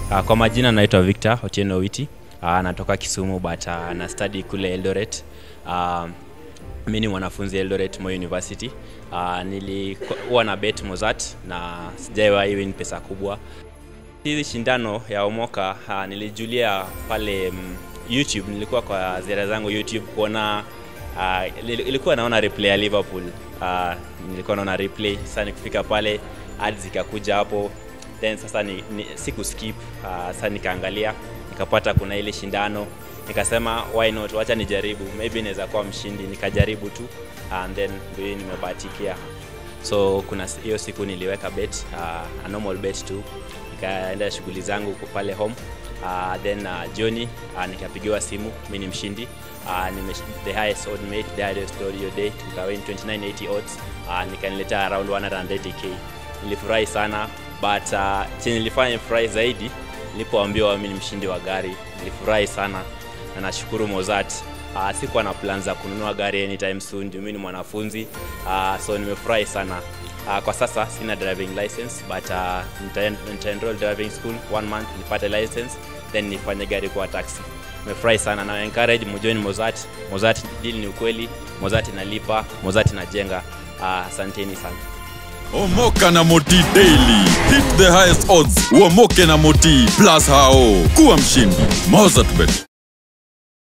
Uh, kwa majina naitwa Victor Otieno Witi. Uh, natoka Kisumu but uh, na study kule Eldoret. Uh, mi ni mwanafunzi Eldoret Moi University. Uh, nilikuwa na bet Mozart na sijawahi win pesa kubwa. Hizi shindano ya Omoka uh, nilijulia pale um, YouTube, nilikuwa kwa ziara zangu YouTube kuona uh, ilikuwa naona replay ya Liverpool. Uh, nilikuwa naona replay, sasa nikifika pale ads zikakuja hapo then sasa ni, ni, siku skip uh, sasa nikaangalia nikapata kuna ile shindano nikasema why not wacha nijaribu maybe naweza kuwa mshindi nikajaribu tu and then ndio nimebahatikia so kuna hiyo siku niliweka bet uh, a normal bet tu nikaenda shughuli zangu pale home uh, then uh, jioni uh, nikapigiwa simu mi ni mshindi uh, nime, the highest odd made the highest odd your day tukawin 2980 odds uh, nikaniletea around 180k nilifurahi sana but uh, chenye nilifanya nifurahi zaidi nilipoambiwa mi ni mshindi wa gari nilifurahi sana na nashukuru Mozart uh, sikuwa na plan za kununua gari anytime soon juu mi ni mwanafunzi uh, so nimefurahi sana uh, kwa sasa sina driving license but uh, nita, nita enroll driving school one month nipate license then nifanye gari kwa taxi nimefurahi sana na encourage mjoin Mozart Mozart deal ni ukweli Mozart inalipa Mozart inajenga asanteni uh, sana Omoka na Moti Daily. Hit the highest odds. Uomoke na Moti plus hao. Kuwa mshindi. Mozart Bet.